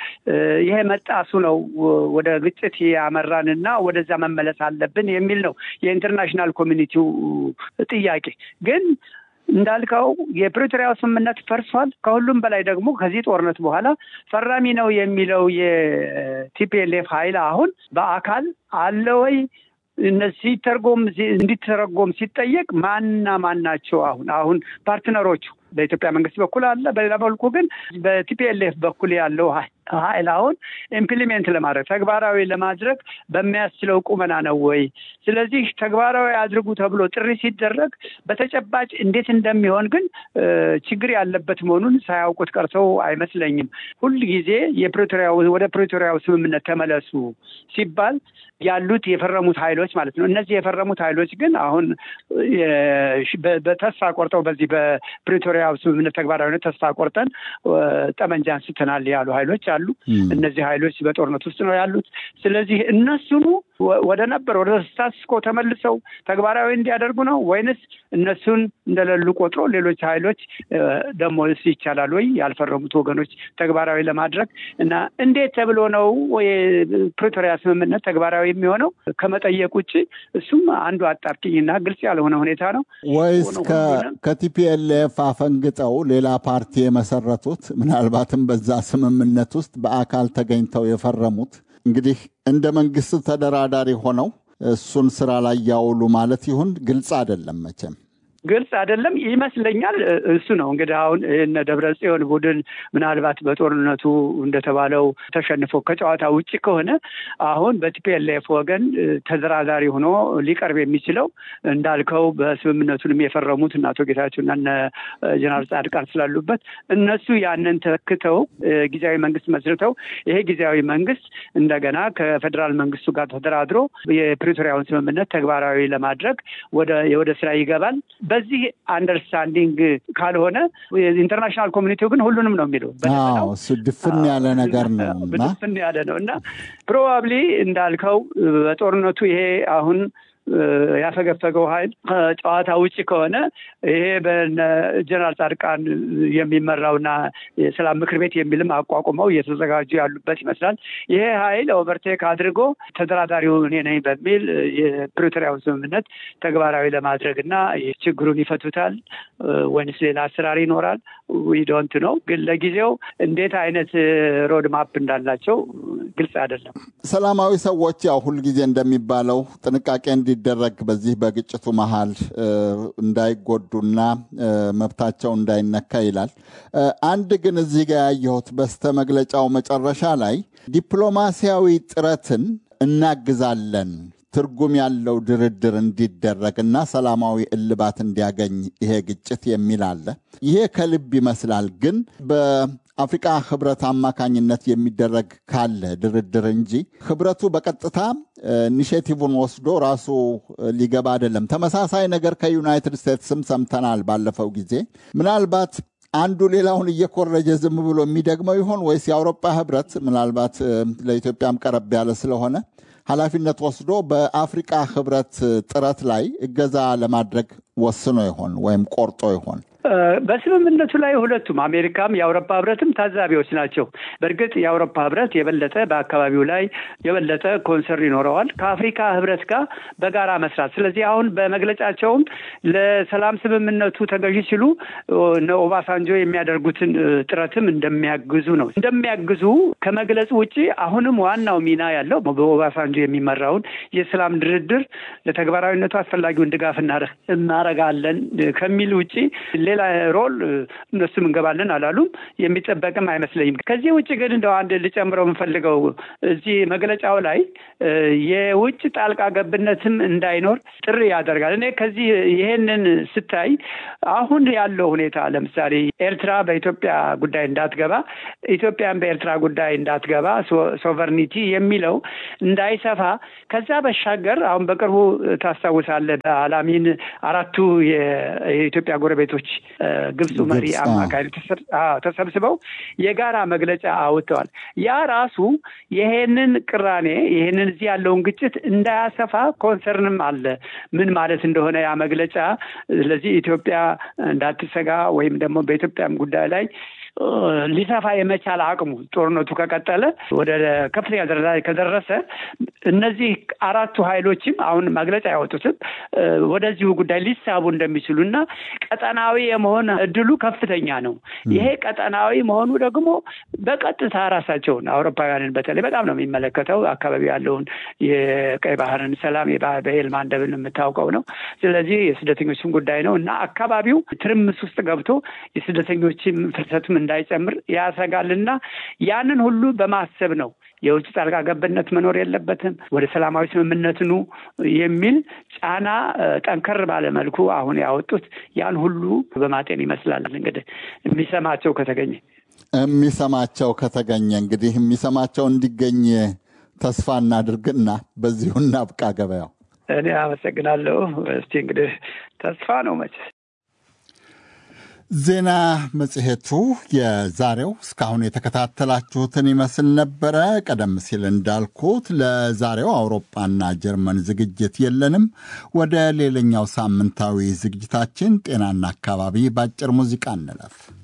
ይሄ መጣሱ ነው ወደ ግጭት ያመራንና ወደዛ መመለስ አለብን የሚል ነው የኢንተርናሽናል ኮሚኒቲው ጥያቄ ግን እንዳልከው የፕሪቶሪያው ስምምነት ፈርሷል። ከሁሉም በላይ ደግሞ ከዚህ ጦርነት በኋላ ፈራሚ ነው የሚለው የቲፒኤልኤፍ ኃይል አሁን በአካል አለ ወይ? እነዚህ ሲተርጎም እንዲተረጎም ሲጠየቅ ማንና ማን ናቸው? አሁን አሁን ፓርትነሮቹ በኢትዮጵያ መንግስት በኩል አለ። በሌላ መልኩ ግን በቲፒኤልኤፍ በኩል ያለው ኃይል አሁን ኢምፕሊሜንት ለማድረግ ተግባራዊ ለማድረግ በሚያስችለው ቁመና ነው ወይ? ስለዚህ ተግባራዊ አድርጉ ተብሎ ጥሪ ሲደረግ በተጨባጭ እንዴት እንደሚሆን ግን ችግር ያለበት መሆኑን ሳያውቁት ቀርተው አይመስለኝም። ሁል ጊዜ የፕሪቶሪያው ወደ ፕሪቶሪያው ስምምነት ተመለሱ ሲባል ያሉት የፈረሙት ኃይሎች ማለት ነው። እነዚህ የፈረሙት ኃይሎች ግን አሁን በተስፋ ቆርጠው በዚህ በፕሪቶሪያ ስምምነት ተግባራዊነት ተስፋ ቆርጠን ጠመንጃ አንስተናል ያሉ ኃይሎች አሉ። እነዚህ ኃይሎች በጦርነት ውስጥ ነው ያሉት። ስለዚህ እነሱኑ ወደ ነበር ወደ ስታትስኮ ተመልሰው ተግባራዊ እንዲያደርጉ ነው ወይንስ እነሱን እንደሌሉ ቆጥሮ ሌሎች ኃይሎች ደግሞ ይቻላል ወይ ያልፈረሙት ወገኖች ተግባራዊ ለማድረግ እና እንዴት ተብሎ ነው የፕሪቶሪያ ስምምነት ተግባራዊ የሚሆነው ከመጠየቅ ውጭ እሱም አንዱ አጣብቂኝና ግልጽ ያልሆነ ሁኔታ ነው። ወይስ ከቲፒኤልኤፍ አፈንግጠው ሌላ ፓርቲ የመሰረቱት ምናልባትም በዛ ስምምነት ውስጥ በአካል ተገኝተው የፈረሙት እንግዲህ እንደ መንግስት ተደራዳሪ ሆነው እሱን ስራ ላይ ያውሉ ማለት ይሁን ግልጽ አይደለም መቼም ግልጽ አይደለም ይመስለኛል። እሱ ነው እንግዲህ አሁን እነ ደብረ ጽዮን ቡድን ምናልባት በጦርነቱ እንደተባለው ተሸንፎ ከጨዋታ ውጭ ከሆነ አሁን በቲፒኤልኤፍ ወገን ተደራዳሪ ሆኖ ሊቀርብ የሚችለው እንዳልከው በስምምነቱንም የፈረሙት እነ አቶ ጌታቸውና እነ ጀነራል ጻድቃን ስላሉበት እነሱ ያንን ተክተው ጊዜያዊ መንግስት መስርተው ይሄ ጊዜያዊ መንግስት እንደገና ከፌዴራል መንግስቱ ጋር ተደራድሮ የፕሪቶሪያውን ስምምነት ተግባራዊ ለማድረግ ወደ ስራ ይገባል። በዚህ አንደርስታንዲንግ ካልሆነ ኢንተርናሽናል ኮሚኒቲው ግን ሁሉንም ነው የሚለው። እሱ ድፍን ያለ ነገር ነው ድፍን ያለ ነው እና ፕሮባብሊ እንዳልከው በጦርነቱ ይሄ አሁን ያፈገፈገው ኃይል ጨዋታ ውጭ ከሆነ ይሄ በጀነራል ጻድቃን የሚመራውና የሰላም ምክር ቤት የሚልም አቋቁመው እየተዘጋጁ ያሉበት ይመስላል። ይሄ ኃይል ኦቨርቴክ አድርጎ ተደራዳሪው እኔ ነኝ በሚል የፕሪቶሪያውን ስምምነት ተግባራዊ ለማድረግ እና ችግሩን ይፈቱታል ወይንስ ሌላ አሰራር ይኖራል? ዊዶንት ነው። ግን ለጊዜው እንዴት አይነት ሮድ ማፕ እንዳላቸው ግልጽ አይደለም። ሰላማዊ ሰዎች ያው ሁልጊዜ እንደሚባለው ጥንቃቄ እንዲደረግ በዚህ በግጭቱ መሀል እንዳይጎዱና መብታቸው እንዳይነካ ይላል። አንድ ግን እዚህ ጋር ያየሁት በስተ መግለጫው መጨረሻ ላይ ዲፕሎማሲያዊ ጥረትን እናግዛለን ትርጉም ያለው ድርድር እንዲደረግና ሰላማዊ እልባት እንዲያገኝ ይሄ ግጭት የሚል አለ። ይሄ ከልብ ይመስላል። ግን በአፍሪቃ ህብረት አማካኝነት የሚደረግ ካለ ድርድር እንጂ ህብረቱ በቀጥታ ኢኒሽቲቭን ወስዶ ራሱ ሊገባ አይደለም። ተመሳሳይ ነገር ከዩናይትድ ስቴትስም ሰምተናል ባለፈው ጊዜ ምናልባት አንዱ ሌላውን እየኮረጀ ዝም ብሎ የሚደግመው ይሆን ወይስ የአውሮፓ ህብረት ምናልባት ለኢትዮጵያም ቀረብ ያለ ስለሆነ ኃላፊነት ወስዶ በአፍሪቃ ህብረት ጥረት ላይ እገዛ ለማድረግ ወስኖ ይሆን ወይም ቆርጦ ይሆን? በስምምነቱ ላይ ሁለቱም አሜሪካም የአውሮፓ ህብረትም ታዛቢዎች ናቸው። በእርግጥ የአውሮፓ ህብረት የበለጠ በአካባቢው ላይ የበለጠ ኮንሰርን ይኖረዋል ከአፍሪካ ህብረት ጋር በጋራ መስራት። ስለዚህ አሁን በመግለጫቸውም ለሰላም ስምምነቱ ተገዢ ሲሉ እነ ኦባሳንጆ የሚያደርጉትን ጥረትም እንደሚያግዙ ነው። እንደሚያግዙ ከመግለጹ ውጭ አሁንም ዋናው ሚና ያለው በኦባሳንጆ የሚመራውን የሰላም ድርድር ለተግባራዊነቱ አስፈላጊውን ድጋፍ እናረጋለን ከሚል ውጭ ሌላ ሮል እነሱም እንገባለን አላሉም። የሚጠበቅም አይመስለኝም። ከዚህ ውጭ ግን እንደው አንድ ልጨምረው የምፈልገው እዚህ መግለጫው ላይ የውጭ ጣልቃ ገብነትም እንዳይኖር ጥሪ ያደርጋል። እኔ ከዚህ ይሄንን ስታይ አሁን ያለው ሁኔታ ለምሳሌ ኤርትራ በኢትዮጵያ ጉዳይ እንዳትገባ፣ ኢትዮጵያን በኤርትራ ጉዳይ እንዳትገባ ሶቨርኒቲ የሚለው እንዳይሰፋ ከዛ በሻገር አሁን በቅርቡ ታስታውሳለህ በአላሚን አራቱ የኢትዮጵያ ጎረቤቶች ግብፁ መሪ አማካይ ተሰብስበው የጋራ መግለጫ አውጥተዋል። ያ ራሱ ይሄንን ቅራኔ ይሄንን እዚህ ያለውን ግጭት እንዳያሰፋ ኮንሰርንም አለ። ምን ማለት እንደሆነ ያ መግለጫ ስለዚህ ኢትዮጵያ እንዳትሰጋ ወይም ደግሞ በኢትዮጵያም ጉዳይ ላይ ሊሰፋ የመቻል አቅሙ ጦርነቱ ከቀጠለ ወደ ከፍተኛ ደረጃ ከደረሰ እነዚህ አራቱ ኃይሎችም አሁን መግለጫ ያወጡትም ወደዚሁ ጉዳይ ሊሳቡ እንደሚችሉ እና ቀጠናዊ የመሆን እድሉ ከፍተኛ ነው። ይሄ ቀጠናዊ መሆኑ ደግሞ በቀጥታ ራሳቸውን አውሮፓውያንን በተለይ በጣም ነው የሚመለከተው። አካባቢ ያለውን የቀይ ባህርን ሰላም በኤል ማንደብን የምታውቀው ነው። ስለዚህ የስደተኞችም ጉዳይ ነው እና አካባቢው ትርምስ ውስጥ ገብቶ የስደተኞችም ፍልሰትም እንዳይጨምር ያሰጋልና ያንን ሁሉ በማሰብ ነው የውጭ ጣልቃ ገብነት መኖር የለበትም፣ ወደ ሰላማዊ ስምምነት ኑ የሚል ጫና ጠንከር ባለ መልኩ አሁን ያወጡት ያን ሁሉ በማጤን ይመስላል። እንግዲህ የሚሰማቸው ከተገኘ የሚሰማቸው ከተገኘ እንግዲህ የሚሰማቸው እንዲገኝ ተስፋ እናድርግና በዚሁ እናብቃ። ገበያው እኔ አመሰግናለሁ። እስቲ እንግዲህ ተስፋ ነው መቼስ ዜና መጽሔቱ የዛሬው እስካሁን የተከታተላችሁትን ይመስል ነበረ። ቀደም ሲል እንዳልኩት ለዛሬው አውሮፓና ጀርመን ዝግጅት የለንም። ወደ ሌላኛው ሳምንታዊ ዝግጅታችን ጤናና አካባቢ በአጭር ሙዚቃ እንለፍ።